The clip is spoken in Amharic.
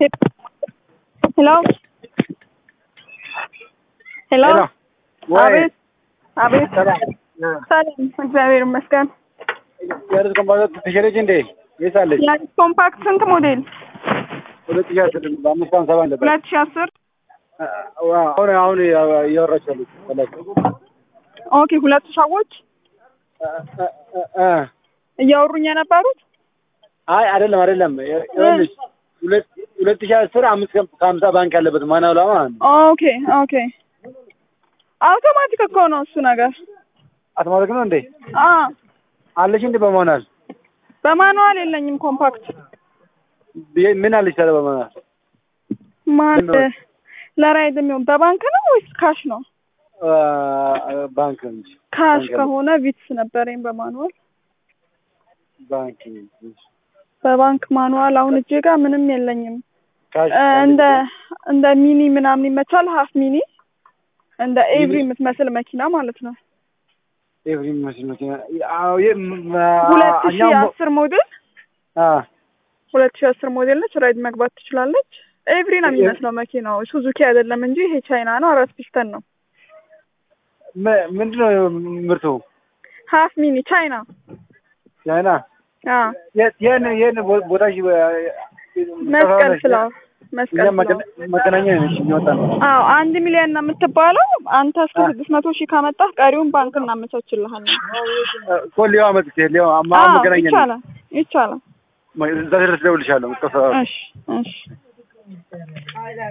ሄሎ ሄሎ አቤት አቤት ሰላም እግዚአብሔር ይመስገን የርዝ ኮምፓክት ተሸጠች እንዴ? የት አለች? የአዲስ ኮምፓክት ስንት ሞዴል ሁለት ሺህ አስር በአምስት ሀምሳ ባለ ሁለት ሺህ አስር አሁን አሁን እያወራች ያሉት ፈለግ ኦኬ ሁለቱ ሰዎች እያወሩኝ የነበሩት አይ አይደለም አይደለም ይኸውልሽ ሁለት ሁለት ሺህ አስር አምስት ከሀምሳ ባንክ ያለበት ማናውላ ማለት ነው። ኦኬ ኦኬ አውቶማቲክ እኮ ነው እሱ ነገር አውቶማቲክ ነው እንዴ? አ አለሽ እንዴ በማኑዋል በማኑዋል የለኝም ኮምፓክት ምን አለሽ ታዲያ በማኑዋል? ማን ለራይድ የሚሆን በባንክ ነው ወይስ ካሽ ነው? ባንክ እንጂ ካሽ ከሆነ ቪትስ ነበረኝ በማኑዋል ባንክ በባንክ ማኑዋል አሁን እጄ ጋር ምንም የለኝም። ካሽ እንደ እንደ ሚኒ ምናምን ይመቻል። ሀፍ ሚኒ እንደ ኤቭሪ የምትመስል መኪና ማለት ነው። ኤቭሪ መስል መኪና አዎ የ ሁለት ሺህ አስር ሞዴል አ ሁለት ሺህ አስር ሞዴል ነች። ራይድ መግባት ትችላለች። ኤቭሪ ነው የሚመስለው መኪናው። ሱዙኪ አይደለም እንጂ ይሄ ቻይና ነው። አራት ፒስተን ነው። ምንድን ነው ምርቱ? ሀፍ ሚኒ ቻይና ቻይና አ የን የን ቦታሽ መስቀል ፍላወር መስቀል እኛም ፍላወር መገናኛ ነች እየወጣ ነው። አዎ አንድ ሚሊዮን ነው የምትባለው። አንተ እስከ ስድስት መቶ ሺህ ካመጣህ ቀሪውን ባንክ እናመቻችልሃለን። እኮ ሊዋ መጥቼ ሊዋ አማ አዎ መገናኛ ነች። ይቻላል ይቻላል። እዛ ድረስ እደውልልሻለሁ። እሺ እሺ